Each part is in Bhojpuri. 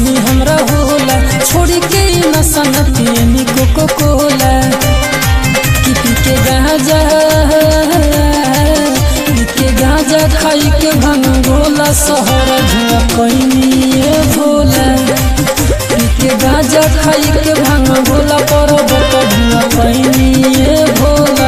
दुश्मनी हमरा होला छोड़ी के ई नशा न पियनी कोको कोला कि पी के गांजा पी के गांजा खाई के भांग गोला शहर धुआ कैनी ए भोला पी के गांजा खाई के भांग गोला पर्वत धुआ कैनी ए भोला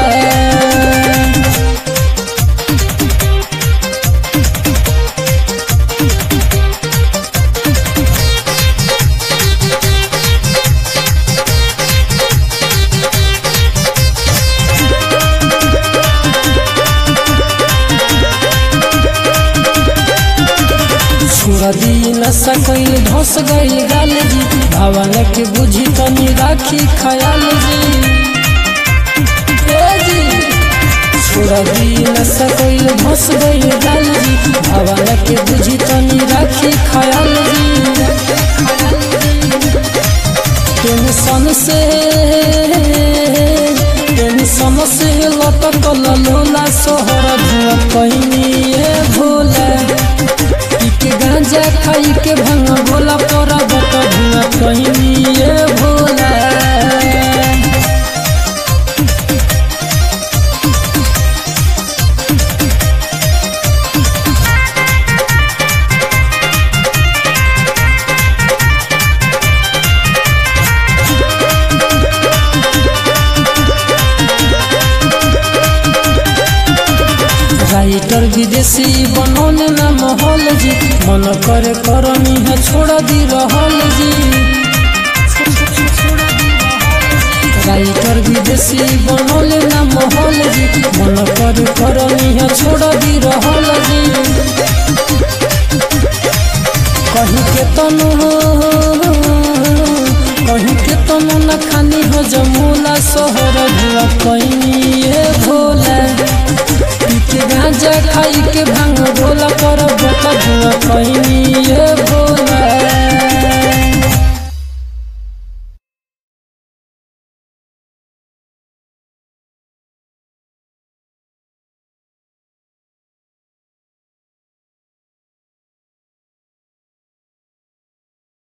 छोड़ा दी नशा कैल धस गई गाल जी भवन के बुझी तनी राखी खयाल जी ए जी छोड़ा दी नशा कैल धस गई गाल जी भवन के बुझी तनी राखी खयाल जी टेंशन से टेंशन से लटकल लोला सोहर धुआ कैनी ए भोला के गांजा खाई के भंग भोला तोरा बत धुआ कहनी ये भोला राइटर विदेशी बनौने ना महल जी मन करे करनी है छोड़ दी रहल जी राइटर विदेशी बनौले ना महल जी मन करे करनी है छोड़ दी रहल जी कहीं के तनु कहीं के तनु न खानी हो जमूला सोहर धुआ कैनी ये भोला के गांजा खाई के भांग भोला पर बता धुआ कैनी ये भोला